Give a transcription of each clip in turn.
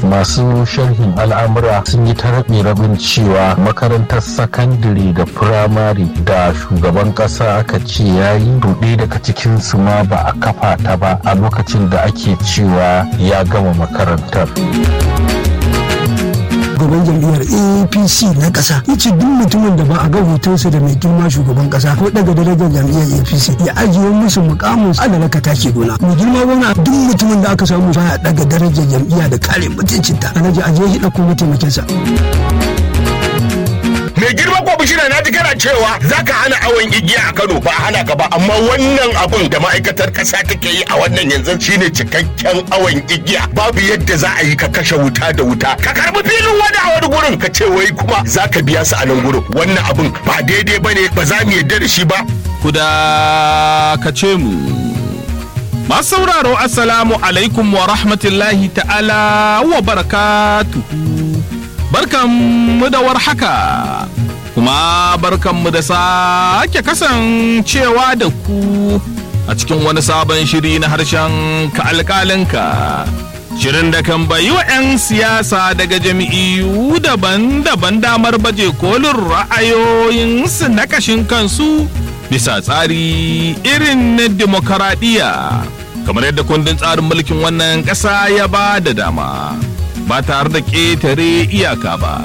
masu sharhin al'amura sun yi ta rabe rabin cewa makarantar sakandare da firamare da shugaban kasa aka ce ya yi ruɗe daga cikin su ma ba a kafa ta ba a lokacin da ake cewa ya gama makarantar. shugaban jam'iyyar apc na ƙasa ya ce duk mutumin da ba a ga hotonsa da mai girma shugaban ƙasa ko daga darajar jam'iyyar apc ya ajiye musu mukamin adana ka take gona mai girma gona duk mutumin da aka samu baya daga darajar jam'iyya da kare mutuncinta alhaji ajiye shi ɗauko mataimakinsa. mai girma ko bishira na ji kana cewa zaka hana awon igiya a Kano ba hana ka ba amma wannan abun da ma'aikatar kasa take yi a wannan yanzu shine cikakken awon igiya babu yadda za a yi ka kashe wuta da wuta ka karbi filin wani a wani gurin ka ce wai kuma zaka biya su a nan gurin wannan abun ba daidai bane ba za mu yarda da shi ba kuda ka ce mu masu sauraro assalamu alaikum wa rahmatullahi ta'ala wa barakatuhu barkanmu da warhaka kuma barkanmu da sake kasancewa da ku a cikin wani sabon shiri na harshen ka alkalinka shirin da kan bayi wa 'yan siyasa daga jami'u daban-daban damar baje kolin ra'ayoyinsu na kashin kansu bisa tsari irin na demokaradiyya kamar yadda kundin tsarin mulkin wannan ƙasa ya ba da dama ba tare da ƙetare iyaka ba.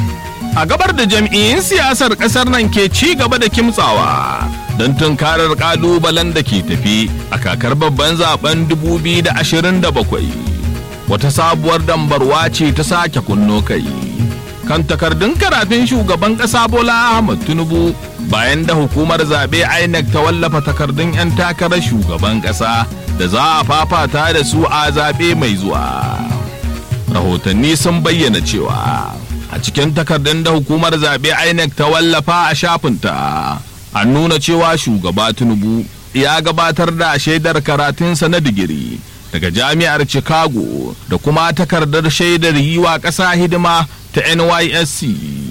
A gabar da jam'iyyun siyasar ƙasar nan ke ci gaba da kimtsawa don tunkarar ƙalubalen da ke tafi a kakar babban zaben 2027. Wata sabuwar dambarwa ce ta sake kunno kai. Kan takardun karatun shugaban ƙasa Bola Ahmad Tinubu bayan da hukumar zaɓe INEC ta wallafa takardun 'yan takarar shugaban ƙasa da za a fafata da su a zaɓe mai zuwa. rahotanni sun bayyana cewa a cikin takardun da hukumar zaɓe INEC ta wallafa a shafinta an nuna cewa shugaba tinubu ya gabatar da shaidar karatunsa na digiri daga jami'ar chicago da kuma takardar shaidar yi wa ƙasa hidima ta nysc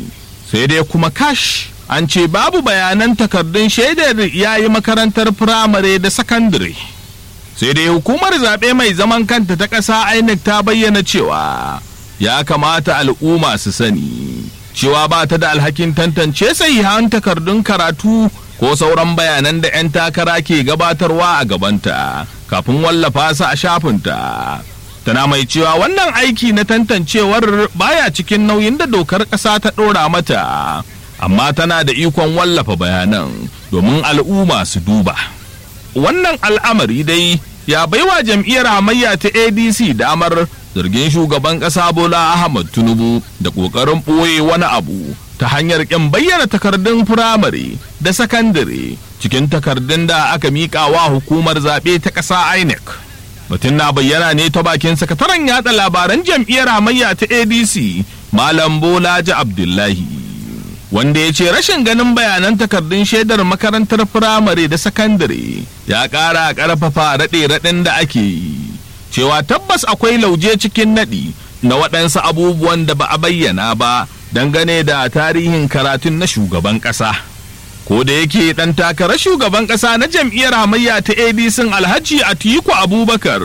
sai dai kuma kash an ce babu bayanan takardun shaidar ya yi makarantar firamare da sakandare. sai dai hukumar zaɓe mai zaman kanta ta ƙasa INEC ta bayyana cewa ya kamata al'umma su sani cewa ba ta da alhakin tantance sahihan takardun karatu ko sauran bayanan da 'yan takara ke gabatarwa a gabanta kafin wallafa su a shafinta tana mai cewa wannan aiki na tantancewar baya cikin nauyin da dokar ƙasa ta ɗora mata amma tana da ikon wallafa bayanan domin al'umma su duba wannan al'amari dai ya baiwa jam'iyyar hamayya ta adc damar zargin shugaban ƙasa bola ahmad tinubu da ƙoƙarin ɓoye wani abu ta hanyar ƙin bayyana takardun firamare da sakandare cikin takardun da aka miƙa wa hukumar zaɓe ta ƙasa inec mutum na bayyana ne ta bakin sakataren yada labaran jam'iyyar hamayya ta adc malam bolaji abdullahi wanda ya ce rashin ganin bayanan takardun shaidar makarantar firamare da sakandare ya ƙara ƙarfafa raɗe-raɗin da ake yi cewa tabbas akwai lauje cikin naɗi na waɗansu abubuwan da ba a bayyana ba dangane da tarihin karatun na shugaban ƙasa ko da yake ɗan takarar shugaban ƙasa na jam'iyyar hamayya ta adc alhaji atiku abubakar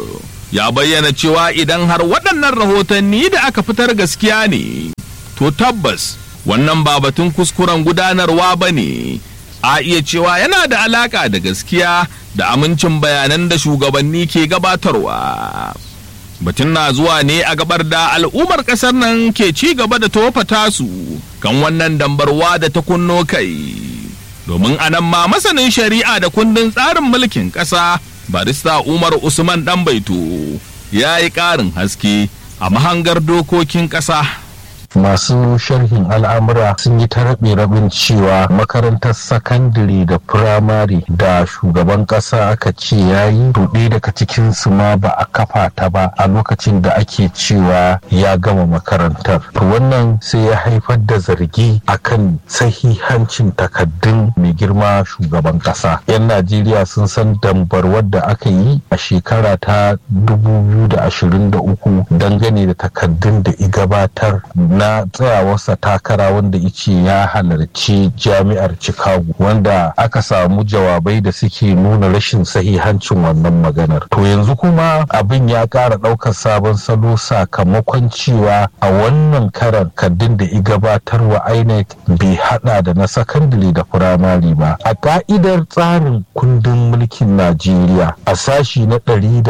ya bayyana cewa idan har waɗannan rahotanni da aka fitar gaskiya ne to tabbas wannan ba batun kuskuren gudanarwa ba ne a iya cewa yana da alaka da gaskiya da amincin bayanan da shugabanni ke gabatarwa batun na zuwa ne a gabar da al'ummar ƙasar nan ke ci gaba da tofa tasu kan wannan dambarwa da ta kunno kai domin anan ma masanin shari'a da kundin tsarin mulkin ƙasa barista umar usman dan baito ya yi ƙarin haske a mahangar dokokin ƙasa masu sharhin al'amura sun yi ta rabe rabin cewa makarantar sakandare da firamare da shugaban kasa aka ce ya yi ruɗe daga cikin su ma ba a kafa ta ba a lokacin da ake cewa ya gama makarantar to wannan sai ya haifar da zargi akan sahihancin takaddun mai girma shugaban kasa yan najeriya sun san dambarwar da aka yi a shekara ta 2023 dangane da takaddun da i gabatar na tsayawarsa takara wanda ice ya halarci jami'ar chicago wanda aka samu jawabai da suke nuna rashin sahihancin wannan maganar to yanzu kuma abin ya ƙara ɗaukar sabon salo sakamakon cewa a wannan karan kaddin da i gabatar wa inec bai hada da na sakandare da firamare ba a ka'idar tsarin kundin mulkin najeriya a sashi na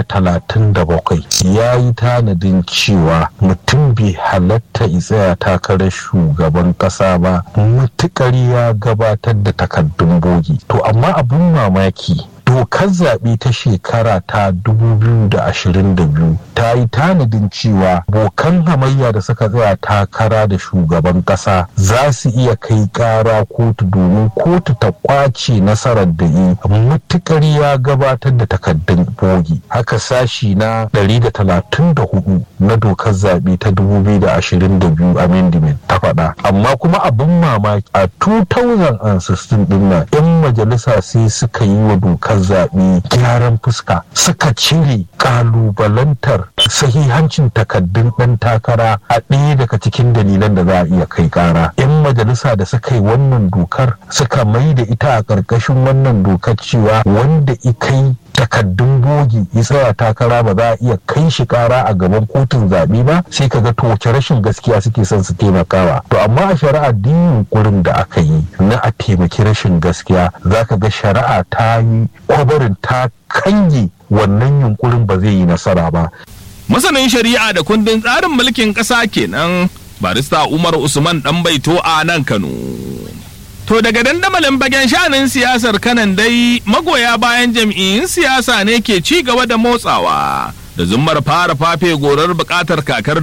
137 ya yi tanadin cewa mutum bai halatta tsaya takarar shugaban kasa ba mutukar ya gabatar da takaddun bogi to amma abin mamaki dokar zaɓe ta shekara ta 2022 ta yi tanadin cewa bokan hamayya da suka tsaya takara da shugaban ƙasa za su iya kai ƙara kotu domin kotu ta ƙwace nasarar da yi matuƙar ya gabatar da takaddun bogi haka sashi na 134 na dokar zaɓe ta 2022 amendment ta faɗa amma kuma abin mamaki a 2016 ɗin nan 'yan majalisa sai suka yi wa dokar zaɓe gyaran fuska suka cire ƙalubalantar sahihancin takaddun ɗan takara a ɗaya daga cikin dalilan da za a iya kai ƙara. 'Yan majalisa da suka yi wannan dokar suka mai da ita a ƙarƙashin wannan dokar cewa wanda ikai takaddun bogi ya tsaya takara ba za a iya kai shi kara a gaban kotun zaɓe ba sai ka ga to wace rashin gaskiya suke son su taimakawa to amma a shari'a din yunkurin da aka yi na a taimaki rashin gaskiya za ka ga shari'a ta yi kwabarin ta kange wannan yunkurin ba zai yi nasara ba masanin shari'a da kundin tsarin mulkin ƙasa kenan barista umar usman dan baito a nan kano To daga dandamalin bagen shanin siyasar kanan dai magoya bayan jam'iyyun siyasa ne ke ci gaba da motsawa da zummar fara fafe gorar bukatar kakar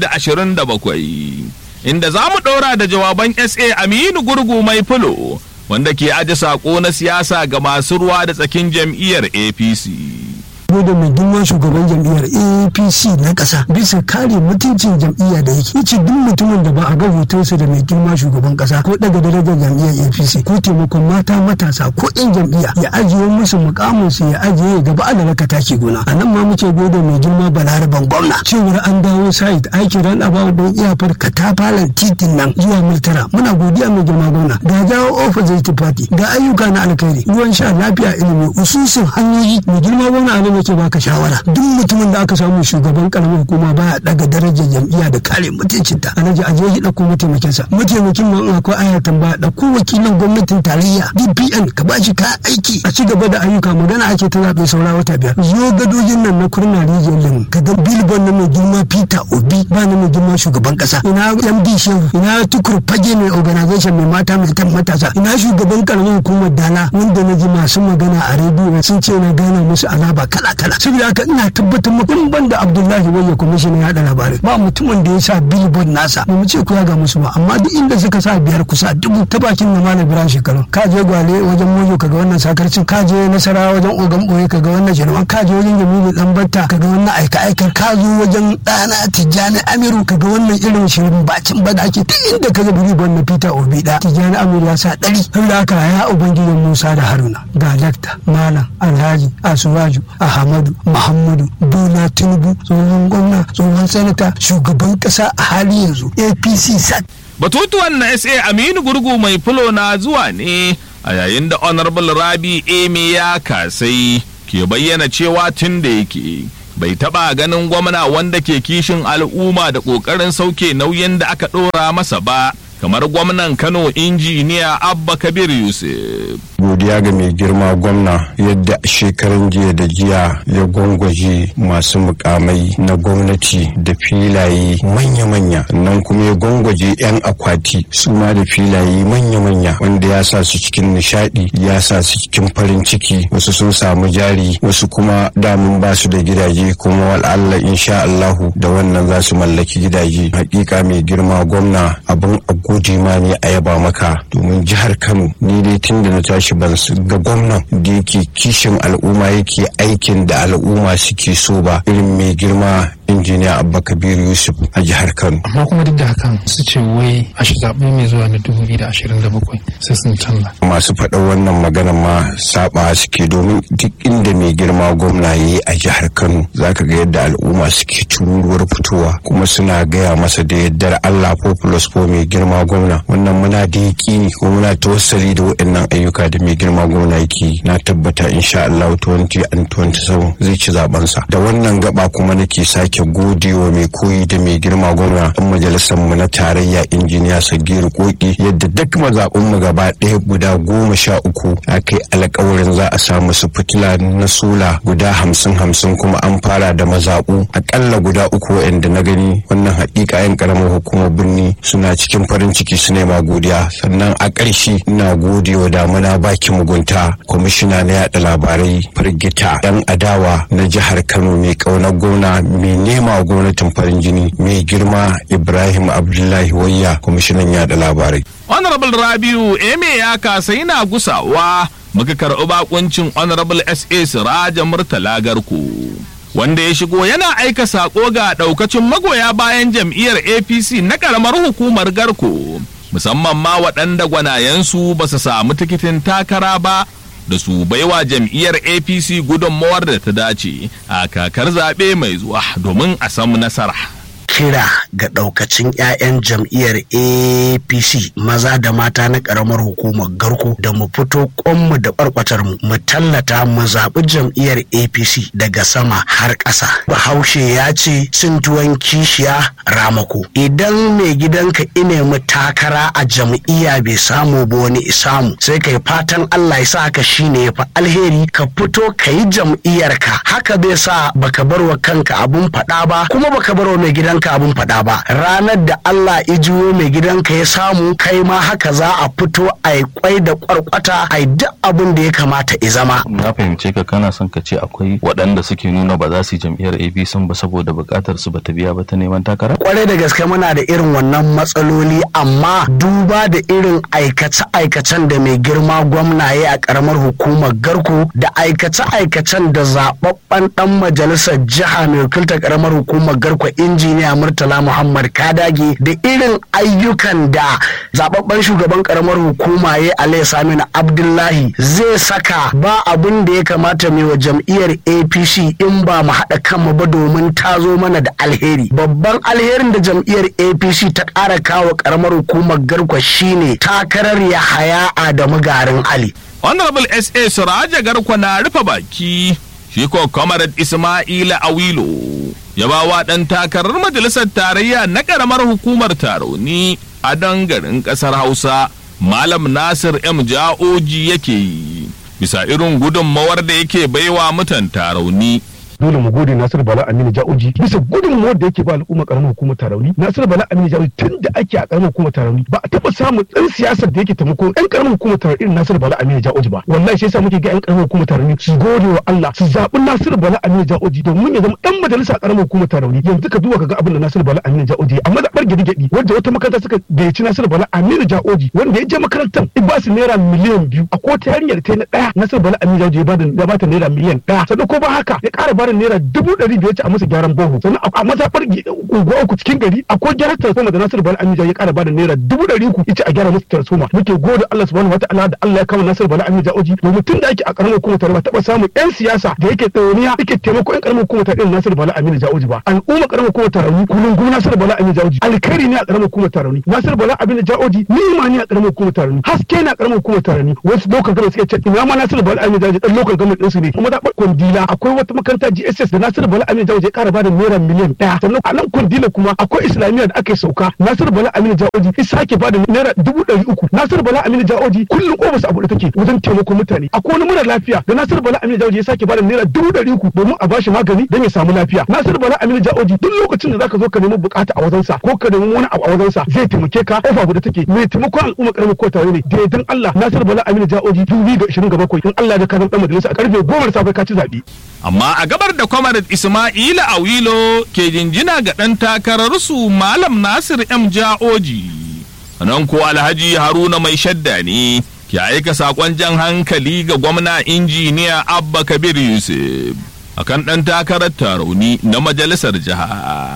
2027 inda za mu ɗora da jawaban SA Aminu Gurgu mai fulo wanda ke aji saƙo na siyasa ga masu ruwa da tsakin jam'iyyar APC. da mai girman shugaban jam'iyyar apc na ƙasa bisa kare mutuncin jam'iyya da yake ce duk mutumin da ba a ga hotonsa da mai girma shugaban ƙasa ko daga darajar jam'iyyar apc ko taimakon mata matasa ko yan jam'iyya ya ajiye musu mukamin su ya ajiye gaba a raka take gona a nan ma muke gode mai girma balaraban gwamna cewar an dawo site aikin ran abawa don iyafar katafalen titin nan zuwa miltara muna godiya mai girma gwamna ga jawo opposite party ga ayyuka na alkhairi ruwan sha lafiya ilimi ususun hanyoyi mai girma gwamna a nake baka shawara duk mutumin da aka samu shugaban karamar hukuma baya daga darajar jam'iyya da kare mutuncinta alhaji a je dauko mataimakin sa mataimakin nan akwai aya tambaya dauko wakilan gwamnatin tarayya DPN ka ba shi ka aiki a ci gaba da ayyuka magana ake ta zaɓe saura wata biyar zo gadojin nan na kurna rijiyar lemu ka ga bilbon na mai girma Peter Obi ba na mai girma shugaban kasa ina MD Shehu ina tukur fage mai organization mai mata mai tan matasa ina shugaban karamar hukumar Dala wanda na ji masu magana a rediyo sun ce na gana musu azaba kala kala saboda haka ina tabbatar muku in ban da Abdullahi Wayya kwamishinan yaɗa labarai ba mutumin da ya sa billboard nasa ba mu ce ku ga musu ba amma duk inda suka sa biyar kusa dubu ta bakin na malam Ibrahim shekaru ka je gwale wajen mojo kaga wannan sakarcin ka je nasara wajen ogan boye kaga wannan jirman ka je wajen jamilu dan batta kaga wannan aika aikar ka zo wajen ɗana tijjani amiru kaga wannan irin shirin bacin bada ake duk inda kaga billboard na Peter Obi da tijjani amiru ya sa ɗari saboda haka ya ubangijin Musa da Haruna ga dakta malam Alhaji Asuwaju Ahmadu Muhammadu Bola Tinubu tsohon gwamna tsohon sanata shugaban kasa a hali yanzu APC sat. Batutuwan na SA Aminu Gurgu mai fulo na zuwa ne a yayin da Honorable Rabi Eme ya kasai ke bayyana cewa tun da yake bai taba ganin gwamna wanda ke kishin al'umma da ƙoƙarin sauke nauyin da aka ɗora masa ba kamar gwamnan Kano injiniya Abba Kabir Yusuf. godiya ga mai girma gwamna yadda shekaran jiya da jiya ya gwangwaje masu mukamai na gwamnati da filaye manya-manya nan kuma ya gwangwaje 'yan akwati su ma da filaye manya-manya wanda ya sa su cikin nishadi ya sa su cikin farin ciki wasu sun samu jari wasu kuma damun ba su da gidaje kuma wal'alla insha Allahu da wannan za su mallaki gidaje hakika mai girma gwamna abin a gode ma ne a yaba maka domin jihar Kano ni dai tun da na tashi ban ga gwamnan da yake kishin al'umma yake aikin da al'umma suke so ba irin mai girma injiniya injiniya abba kabir yusuf a jihar kano amma kuma duk da hakan su ce wai a zaɓe mai zuwa na 2027 sai sun canza masu faɗa wannan magana ma saba suke domin duk inda mai girma gwamna ya yi a jihar kano zaka ga yadda al'umma suke tururuwar fitowa kuma suna gaya masa da yaddar allah populous ko mai girma gwamna wannan muna da yaƙini ko muna tawassali da waɗannan ayyuka da mai girma gwamna yake na tabbata insha allah 2027 zai ci zabensa da wannan gaba kuma nake sake godewa mai koyi da mai girma gwamna ɗan majalisar mu na tarayya injiniya sagiru koki yadda duk mazaɓin mu gaba ɗaya guda goma sha uku aka yi alkawarin za a samu su fitila na sola guda hamsin hamsin kuma an fara da mazaɓu akalla guda uku waɗanda na gani wannan haƙiƙa yan ƙaramar hukumar birni suna cikin farin ciki su nema godiya sannan a ƙarshe ina godewa damuna baki mugunta kwamishina na yaɗa labarai firgita yan adawa na jihar kano mai ƙaunar gwamna mai nema gwamnatin farin jini mai girma ibrahim abdullahi wayya kwamishinan yaɗa labarai honorable rabiu eme ya kasa yana gusawa muka karɓi bakuncin honorable sa siraja murtala garko wanda ya shigo yana aika sako ga ɗaukacin magoya bayan jam'iyyar apc na ƙaramar hukumar garko musamman ma waɗanda gwanayensu ba su samu tikitin takara ba da su baiwa jam'iyyar apc gudunmawar da ta dace a kakar zaɓe mai zuwa domin a samu nasara kira ga daukacin 'ya'yan jam'iyyar apc maza da mata na karamar hukumar garko da mu fito kwanmu da kwarkwatar mu mu tallata mu zaɓi jam'iyyar apc daga sama har ƙasa bahaushe ya ce cin tuwon kishiya ramako idan mai gidanka ine mu takara a jam'iyya bai samu ba wani samu sai kai fatan allah ya sa haka shine ya fi alheri ka fito ka yi jam'iyyarka haka bai sa baka bar wa kanka abun faɗa ba kuma baka bar wa mai gidanka abun faɗa ba ranar da Allah ijiwo mai gidanka ya samu kai ma haka za a fito a yi kwai da kwarkwata a yi duk abin da ya kamata ya zama. Na fahimce ka kana son ka ce akwai waɗanda suke nuna ba za su yi jam'iyyar APC ba saboda buƙatar su bata biya ba ta neman takara? Kwarai da gaske muna da irin wannan matsaloli amma duba da irin aikace-aikacen da mai girma gwamna ya a ƙaramar hukumar garko da aikace-aikacen da zaɓaɓɓen ɗan majalisar jiha mai wakiltar ƙaramar hukumar garko injiniya Murtala Muhammad Kadage da irin ayyukan da zababben shugaban karamar hukuma ya Alayhi Saminu Abdullahi zai saka ba abin da ya kamata mai wa jam'iyyar APC in ba mu haɗa kanmu ba domin ta zo mana da alheri. Babban alherin da jam'iyyar APC ta ƙara kawo karamar hukumar garkwa shine takarar Yahaya Adamu Garin Ali. Honorable SA Suraja Garkwa na rufe baki shi ko Comrade Ismaila Awilo ya ba wa ɗan takarar majalisar tarayya na ƙaramar hukumar taroni a dangarin ƙasar Hausa Malam Nasir M Ja'oji yake yi bisa irin gudunmawar da yake baiwa mutan tarauni dole mu gode Nasiru Bala Aminu Ja'oji bisa gudunmuwar da yake ba al'umma karamar hukumar Tarauni Nasiru Bala Aminu Ja'oji tun da ake a karamar hukumar Tarauni ba a taba samun dan siyasar da yake taimako ɗan karamar hukumar Tarauni irin Nasiru Bala Aminu Ja'oji ba wallahi shi yasa muke ga ƴan karamar hukumar Tarauni su gode wa Allah su zaɓi Nasiru Bala Aminu Ja'oji domin ya zama dan majalisa a karamar hukumar Tarauni yanzu ka duba ka ga abin da Nasiru Bala Aminu Ja'oji amma da barge gidi wanda wata makaranta suka gayyaci Nasiru Bala Aminu Ja'oji wanda ya je makarantar in ba su naira miliyan biyu a ko ta yarinyar ta na ɗaya Nasiru Bala Aminu Ja'oji ya ba ta naira miliyan ɗaya sannan ko ba haka ya ƙara ba da naira dubu ɗari biyar ce a masa gyaran boho sannan a mazaɓar unguwa uku cikin gari akwai gyaran transformer da Nasiru Bala Amija ya ƙara bada naira dubu ɗari uku yace a gyara masa transformer muke gode Allah subhanahu wataala da Allah ya kawo Nasiru Bala Amija oji domin tun da ake a ƙaramar hukumar tare ba taɓa samun ƴan siyasa da yake tsawoniya yake taimako ƴan ƙaramar hukumar tare Nasiru Bala Amija oji ba al'umma ƙaramar hukumar tare kullum kuma Nasiru Bala Amija oji alkhairi ne a ƙaramar hukumar tare Nasiru Bala Amija oji ni'ima ne a ƙaramar hukumar tare haske ne a ƙaramar hukumar tare wasu lokacin gama suke ce ina ma Nasiru Bala Amija oji dan lokacin gama ɗinsu ne kuma da kwandila akwai wata makaranta GSS da Nasiru Bala Amija oji ya ƙara bada naira miliyan ɗaya sannan a nan kwandila kuma akwai islamiyya da aka yi sauka nasiru bala aminu ja'oji ya sake bada naira dubu ɗari uku nasiru bala aminu ja'oji kullum ofis a buɗe take wajen taimakon mutane akwai wani mara lafiya da nasiru bala aminu ja'oji ya sake bada naira dubu ɗari uku domin a bashi magani don ya samu lafiya nasiru bala aminu ja'oji duk lokacin da zaka zo ka nemi bukata a wajensa ko ka nemi wani abu a wajensa zai taimake ka ofa buɗe take mai taimakon al'umma karamin ko tare ne da yardan Allah nasiru bala aminu ja'oji dubu ga ishirin ga bakwai in Allah da ka zama ɗan majalisa a karfe goma da safe ka ci zaɓe. amma a gabar da kwamarat Ismaila Awilo ke jinjina ga ɗan takararsu Malam Nasir M. Ja'oji. Nan ko Alhaji Haruna mai shadda ne ke aika saƙon jan hankali ga gwamna injiniya Abba Kabir Yusuf. akan ɗan takarar tarauni na majalisar jiha.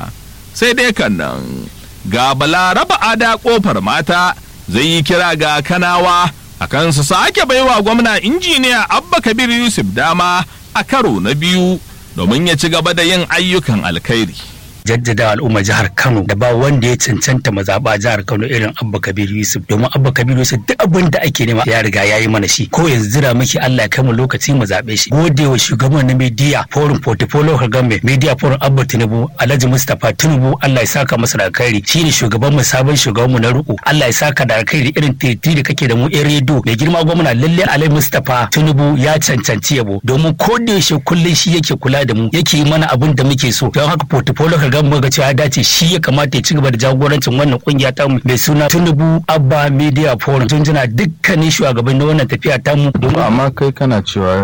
sai dai kan nan ga balaraba ada kofar mata zai yi kira ga kanawa akan su sake baiwa gwamna injiniya abba kabir yusuf dama a karo na biyu domin ya ci gaba da yin ayyukan alkhairi jaddada al'umma jihar Kano da ba wanda ya cancanta mazaɓa jihar Kano irin Abba Kabir Yusuf domin Abba Kabir Yusuf duk abin da ake nema ya riga ya yi mana shi ko yanzu jira miki Allah ya kai mu lokaci mu zaɓe shi gode wa shugaban na media forum portfolio Kagame media forum Abba Tinubu Alhaji Mustapha Tinubu Allah ya saka masa da alkhairi shine shugaban mu sabon shugaban mu na ruku Allah ya saka da alkhairi irin titi da kake da mu yan redo mai girma gwamna lalle Alhaji Mustapha Tinubu ya cancanci yabo domin ko da yaushe kullun shi yake kula da mu yake yi mana abin da muke so don haka portfolio ga mu ga cewa ya dace shi ya kamata ya ci gaba da jagorancin wannan kungiya ta mu mai suna Tinubu Abba Media Forum tun jina dukkanin shugaban na wannan tafiya ta mu amma kai kana cewa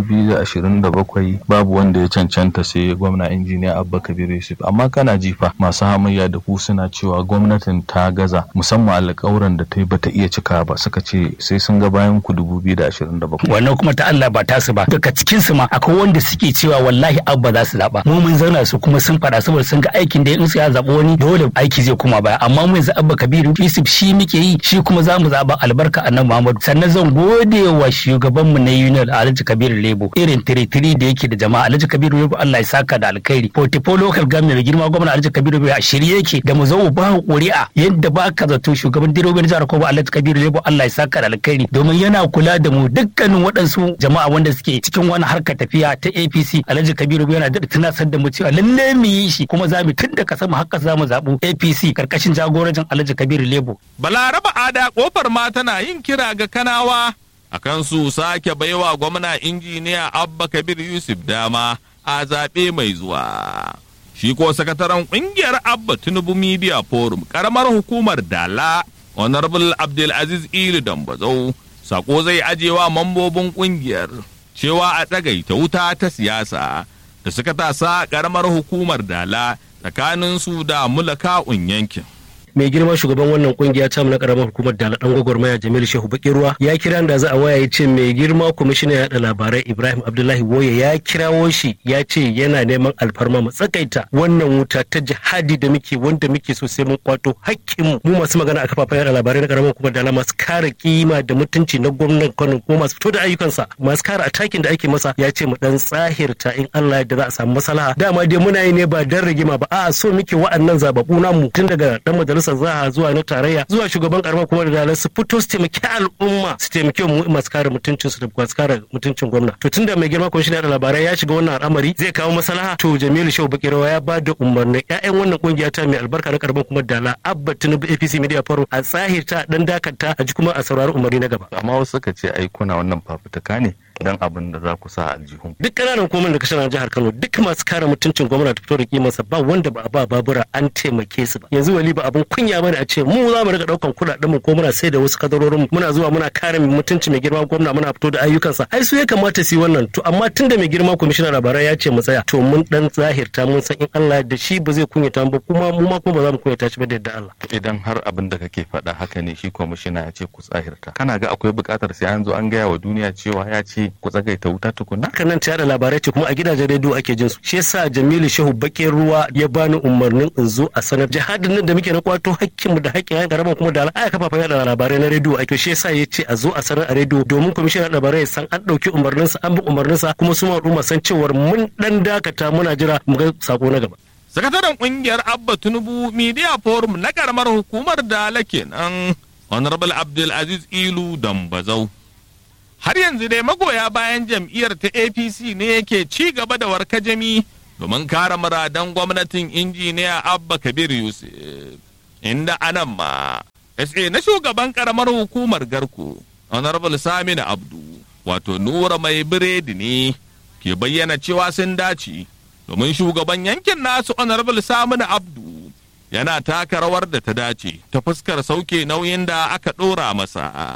2027 babu wanda ya cancanta sai gwamna injiniya Abba Kabir Yusuf amma kana jifa masu hamayya da ku suna cewa gwamnatin ta gaza musamman alƙawuran da ta yi bata iya cika ba suka ce sai sun ga bayan ku 2027 wannan kuma ta Allah ba tasu ba daga cikin su ma akwai wanda suke cewa wallahi Abba za su zaba mu mun zauna su kuma sun fada saboda sun ga aikin da in su ya zaɓi wani dole aiki zai kuma baya amma mu yanzu abba kabiru yusuf shi muke yi shi kuma za mu zaɓa albarka annabi muhammadu sannan zan gode wa shugaban mu na union alhaji kabiru lebo irin tiritiri da yake da jama'a alhaji kabiru lebo allah ya saka da alkhairi portifo local government mai girma gwamna alhaji kabiru lebo a shirye yake da mu zo ba ƙuri'a yadda ba ka zato shugaban dirobin jihar kobo alhaji kabiru lebo allah ya saka da alkhairi domin yana kula da mu dukkanin waɗansu jama'a wanda suke cikin wani harkar tafiya ta apc alhaji kabiru yana da tunasar da mu cewa lalle mu yi shi kuma za mu tun da ka sama haka za mu zaɓu apc karkashin jagorancin alhaji kabiru lebo balaraba ada kofar ma tana yin kira ga kanawa akan su sake baiwa gwamna injiniya abba kabir yusuf dama a zaɓe mai zuwa shi ko sakataren ƙungiyar abba tinubu media forum karamar hukumar dala honorable abdulaziz ilu dambazau sako zai ajewa mambobin ƙungiyar cewa a ɗagaita wuta ta siyasa da suka tasa karamar hukumar dala tsakanin su da mulaka'un yankin mai girma shugaban wannan kungiya ta na karamar hukumar da dan gwagwarmaya Jamil Shehu Bakiruwa ya kira da za a waya ya ce mai girma kwamishinan yaɗa labarai Ibrahim Abdullahi Woye ya kirawo shi ya ce yana neman alfarma mu tsakaita wannan wuta ta jihadi da muke wanda muke so sai mun kwato hakkin mu masu magana a kafafen yaɗa labarai na karamar hukumar da masu kare kima da mutunci na gwamnan Kano kuma masu fito da ayyukansa masu kare atakin da ake masa ya ce mu dan tsahirta in Allah yadda za a samu maslaha dama dai muna yi ne ba dan rigima ba a'a so muke wa'annan zababu namu tun daga dan majalisar zaha zuwa na tarayya zuwa shugaban karamar kuma da dalar su fito su taimaki al'umma su taimaki mu masu kare mutuncin su da masu kare mutuncin gwamna to tunda mai girma kwamishinan da labarai ya shiga wannan al'amari zai kawo maslaha to Jamilu Shehu Bakirawa ya ba da umarnin ƴaƴan wannan kungiya ta mai albarka na karamar kuma dala Abba Tinubu APC Media Forum a tsahirta dan dakata a ji kuma a saurari umarni na gaba amma wasu suka ce ai kuna wannan fafutuka ne dan abin da za ku sa aljihun duk ƙananan hukumar da kashe jihar Kano duk masu kare mutuncin gwamna da fito da kimarsa ba wanda ba a ba babura an taimake su ba yanzu wali ba abin kunya bane a ce mu za mu riga daukan kuɗaɗen mu ko muna sai da wasu kadarorin mu muna zuwa muna kare mutunci mai girma gwamna muna fito da ayyukansa ai su ya kamata su yi wannan to amma tunda mai girma kwamishinan labarai ya ce mu tsaya to mun dan zahirta mun san in Allah da shi ba zai kunyata mu ba kuma mu ma kuma ba za mu kunyata shi ba da yadda Allah idan har abin da kake faɗa haka ne shi kwamishina ya ce ku tsahirta kana ga akwai buƙatar sai an zo an gaya wa duniya cewa ya ce ku tsagaita wuta tukuna haka nan ta yada labarai ce kuma a gidajen rediyo ake jin su shi yasa Jamilu Shehu Bakin Ruwa ya bani umarnin in zo a sanar jihadin nan da muke na kwato hakkin mu da hakkin yan garaban kuma da aya kafafen yada labarai na rediyo ake shi yasa ya ce a zo a sanar a rediyo domin kwamishinan labarai ya san an ɗauki umarnin sa an bi umarnin sa kuma su ma al'umma san cewar mun dan dakata muna jira mu ga sako na gaba sakataren kungiyar abba tinubu media forum na karamar hukumar dala kenan honorable abdulaziz ilu dambazau har yanzu dai magoya bayan jam'iyyar ta apc ne yake ci gaba da warkajami domin kare muradan gwamnatin injiniya abba kabir yusuf inda anan ma sa na shugaban karamar hukumar garko honorable saminu abdu wato nura mai biredi ne ke bayyana cewa sun dace domin shugaban yankin nasu honorable saminu abdu yana taka rawar da ta dace ta fuskar sauke nauyin da aka ɗora masa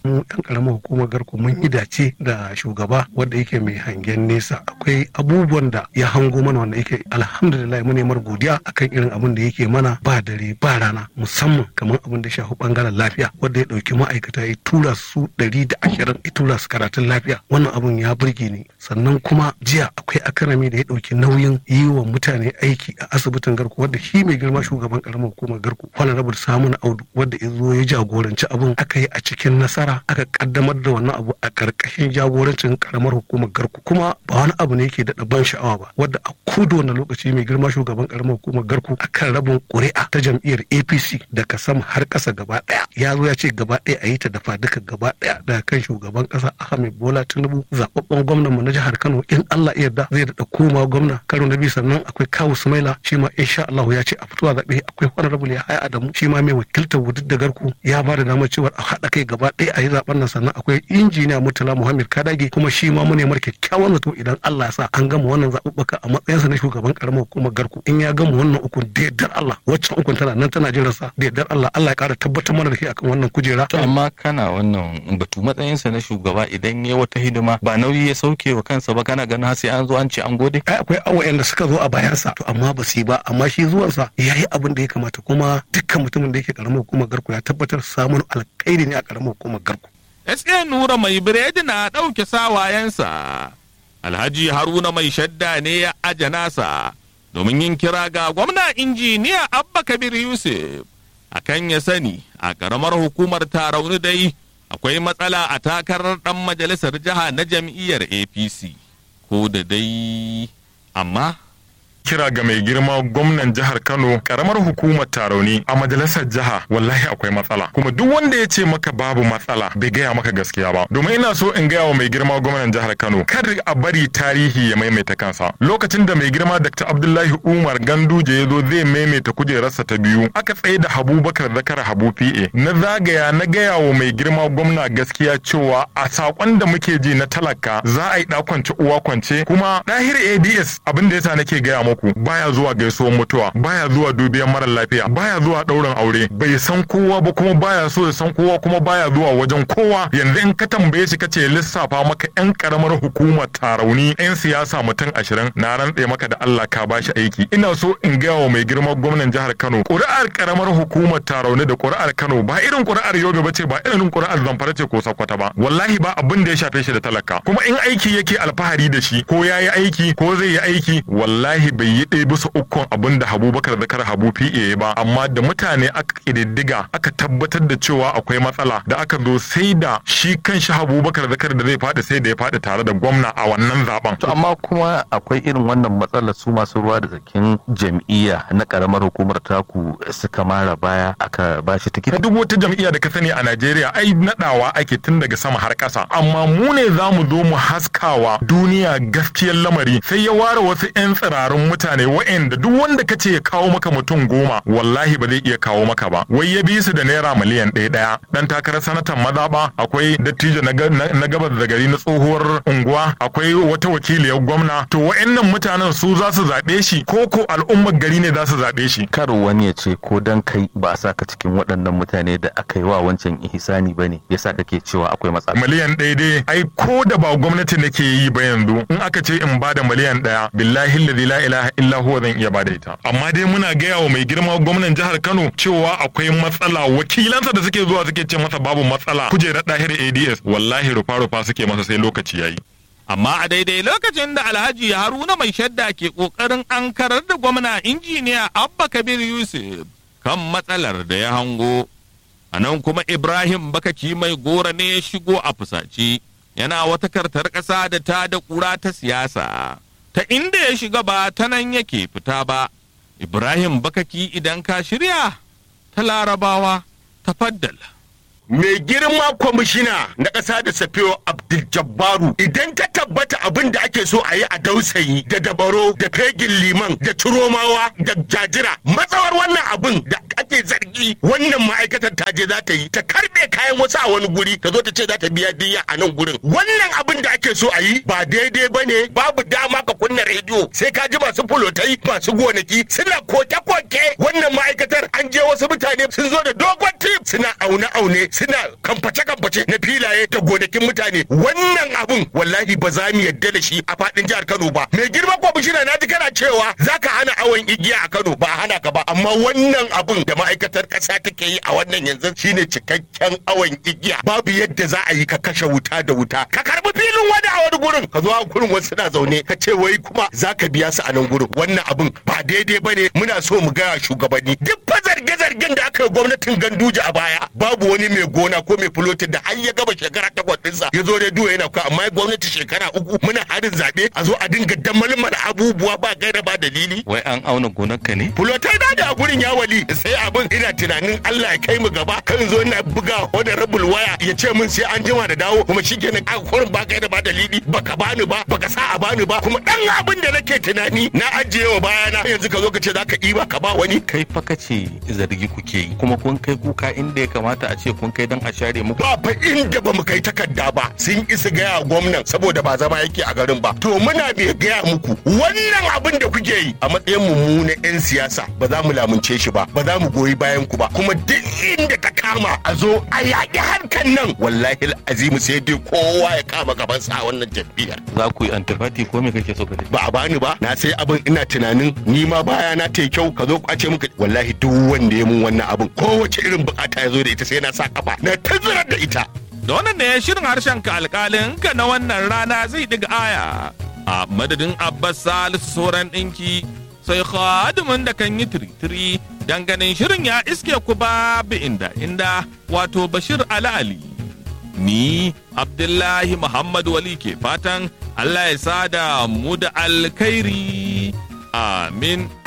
mu ɗan ƙaramar hukumar garko mun yi dace da shugaba wanda yake mai hangen nesa akwai abubuwan da ya hango mana wanda yake alhamdulillah mu nemar godiya akan irin abin da yake mana ba dare ba rana musamman kamar abin da shafi bangaren lafiya wanda ya ɗauki ma'aikata ya tura su ɗari da ashirin ya tura su karatun lafiya wannan abin ya burge ni sannan kuma jiya akwai akarami da ya ɗauki nauyin yi wa mutane aiki a asibitin garko wanda shi mai girma shugaban ƙaramar hukumar garko honorable samun audu wanda ya zo ya jagoranci abin aka yi a cikin nasara aka kaddamar da wannan abu a ƙarƙashin jagorancin ƙaramar hukumar garko kuma ba wani abu ne yake da ban sha'awa ba wadda a kudu wani lokaci mai girma shugaban ƙaramar hukumar garko akan rabin ƙuri'a ta jam'iyyar apc daga sama har ƙasa gaba ɗaya ya zo ya ce gaba ɗaya a yi ta dafa duka gaba ɗaya daga kan shugaban ƙasa ahmed bola tinubu zaɓaɓɓen gwamnan mu na jihar kano in allah ya yarda zai daɗa koma gwamna karo na biyu sannan akwai kawu sumaila shi ma insha allah ya ce a fito a zaɓe akwai honorable ya haya adamu shi ma mai wakiltar wudud da garku ya ba da damar cewa a haɗa kai gaba ɗaya a yi zaɓen nan sannan akwai injiniya murtala muhammad kadage kuma shi ma mu nemar kyakkyawan zato idan allah ya sa an gama wannan zaɓuɓɓuka a matsayinsa na shugaban karamar hukumar garku in ya gama wannan ukun da yardar allah waccan ukun tana nan tana jiran sa da yardar allah allah ya ƙara tabbatar mana da shi akan wannan kujera. to amma kana wannan batu matsayinsa na shugaba idan ya wata hidima ba nauyi ya sauke wa kansa ba kana ganin sai an zo an ce an gode. ai akwai awayen da suka zo a bayansa to amma ba su yi ba amma shi zuwansa ya yi abin da ya kamata kuma dukkan mutumin da yake karamar hukumar garku ya tabbatar samun alkhairi ne a karamar hukumar garku. SK Nura mai biredi na ɗauke sawayensa. Alhaji Haruna mai shadda ne ya aje nasa domin yin kira ga gwamna injiniya Abba Kabir Yusuf akan ya sani a ƙaramar hukumar tarauni dai akwai matsala a takarar ɗan majalisar jiha na jam'iyyar APC. Ko da dai amma kira ga mai girma gwamnan jihar Kano karamar hukumar Tarauni a majalisar jiha wallahi akwai matsala kuma duk wanda ya ce maka babu matsala bai gaya maka gaskiya ba domin ina so in gaya wa mai girma gwamnan jihar Kano kar a bari tarihi ya maimaita kansa lokacin da mai girma Dr. Abdullahi Umar Ganduje ya zo zai maimaita kujerarsa ta biyu aka tsaye da Habubakar Zakar Habu PA na zagaya na gaya wa mai girma gwamna gaskiya cewa a sakon da muke ji na talaka za a yi kwance uwa kwance kuma dahir ADS abin da yasa nake gaya muku baya zuwa gaisuwar mutuwa baya zuwa dubiyan mara lafiya baya zuwa ɗaurin aure bai san kowa ba kuma baya so ya san kowa kuma baya zuwa wajen kowa yanzu in ka tambaye shi kace lissafa maka yan karamar hukumar tarauni yan siyasa mutum ashirin na rantse maka da Allah ka bashi aiki ina so in gaya wa mai girma gwamnan jihar Kano ƙuri'ar karamar hukumar tarauni da ƙuri'ar Kano ba irin ƙuri'ar Yobe bace ba irin ƙuri'ar Zamfara ce ko Sokoto ba wallahi ba abin da ya shafe shi da talaka kuma in aiki yake alfahari da shi ko yayi aiki ko zai yi aiki wallahi bai yi ɗaya bisa ukun abin da Habubakar Zakar Habu PA ba amma da mutane aka ƙididdiga aka tabbatar da cewa akwai matsala da aka zo sai da shi kan shi Habubakar Zakar da zai faɗi sai da ya faɗi tare da gwamna a wannan zaben. To amma kuma akwai irin wannan matsalar su masu ruwa da tsakin jam'iyya na karamar hukumar taku suka mara baya aka ba shi tikiti. Duk wata jam'iyya da ka sani a Najeriya ai naɗawa ake tun daga sama har ƙasa amma mu ne za mu zo mu haskawa duniya gaskiyar lamari sai ya ware wasu 'yan tsirarun mutane wa'anda duk wanda ka ce ya kawo maka mutum goma wallahi ba zai iya kawo maka ba wai ya bi su da naira miliyan ɗaya ɗaya dan takarar sanatan mazaɓa akwai dattijo na gabas da gari na tsohuwar unguwa akwai wata wakiliyar gwamna to wa'annan mutanen su za su zaɓe shi ko ko al'ummar gari ne za su zaɓe shi kar wani ya ce ko dan kai ba a saka cikin waɗannan mutane da aka yi wa wancan ihsani ba ne yasa kake cewa akwai matsala miliyan ɗaya dai ai ko da ba gwamnati nake yi ba yanzu in aka ce in ba da miliyan ɗaya billahi la ilaha illa huwa zan iya bada ita amma dai muna gaya wa mai girma gwamnan jihar Kano cewa akwai matsala wakilansa da suke zuwa suke ce masa babu matsala kujerar dahir ADS wallahi rufa rufa suke masa sai lokaci yayi amma a daidai lokacin da alhaji haruna mai shadda ke kokarin an karar da gwamna injiniya abba kabir yusuf kan matsalar da ya hango a nan kuma ibrahim bakaki mai gora ne ya shigo a fusace yana wata kartar ƙasa da ta da ƙura ta siyasa ta inda ya shiga ba ta nan yake fita ba ibrahim bakaki idan ka shirya ta larabawa ta faddala mai girma kwamishina na ƙasa da safiyo abdul jabbaru idan ka tabbata abin da ake so a yi a dausayi da dabaro da fegin liman da turomawa da jajira matsawar wannan abin da ake zargi wannan ma'aikatar ta je za ta yi ta karbe kayan wasu a wani guri ta zo ta ce za ta biya diya a nan gurin wannan abin da ake so a yi ba daidai ba ne babu dama ka kunna rediyo sai ka ji masu fulotai masu gonaki suna koke-koke wannan ma'aikatar an je wasu mutane sun zo da dogon tip suna aune-aune suna kamface-kamface na filaye da gonakin mutane wannan abun wallahi ba za mu yadda da shi a faɗin jihar Kano ba mai girma kwamishina na ji kana cewa za ka hana awon igiya a Kano ba a hana ka ba amma wannan abun da ma'aikatar ƙasa take yi a wannan yanzu shine cikakken awon igiya babu yadda za a yi ka kashe wuta da wuta ka karbi filin wani a wani gurin ka zo a gurin wasu na zaune ka ce wai kuma za ka biya su a nan gurin wannan abun ba daidai ba ne muna so mu gaya shugabanni duk fa zarge-zargen da aka yi gwamnatin ganduje a baya babu wani mai gona ko mai fulotin da har ya gaba shekara takwas ɗinsa ya zo rediyo yana kuwa amma gwamnati shekara uku muna harin zaɓe a zo a dinga damalmala abubuwa ba gaira ba dalili wai an auna gonarka ne fulotai da da a gurin ya wali sai abin ina tunanin Allah ya kai mu gaba kan zo ina buga wani rabul waya ya ce min sai an jima da dawo kuma shi kenan a kurin ba gaira ba dalili baka bani ba baka sa a bani ba kuma dan abin da nake tunani na ajiye wa bayana yanzu ka zo ka ce zaka ɗiba ka ba wani kai fa kace zargi kuke yi kuma kun kai kuka inda ya kamata a ce kun kai dan a share muku ba fa inda ba mu kai takarda ba sun isa gaya gwamnan saboda ba zama yake a garin ba to muna bai gaya muku wannan abin da kuke yi a matsayin mu na yan siyasa ba za mu lamunce shi ba ba za mu goyi bayan ku ba kuma duk inda ta kama a zo a yaƙi harkan nan wallahi azimu sai dai kowa ya kama gabansa a wannan jam'iyyar za ku yi antifati ko me kake so ka ba a bani ba na sai abin ina tunanin ni ma baya na ta kyau ka zo kwace muka wallahi duk wanda ya mun wannan abin kowace irin bukata ya zo da ita sai na sa kafa na tazarar da ita da wannan ne shirin harshen ka alkalin ka na wannan rana zai diga aya a madadin abbas salisu sauran ɗinki sai khadimin da kan yi tiri-tiri dan ganin shirin ya iske ku babu inda inda wato bashir ali ni abdullahi muhammad wali ke fatan allah ya sada mu da alkhairi amin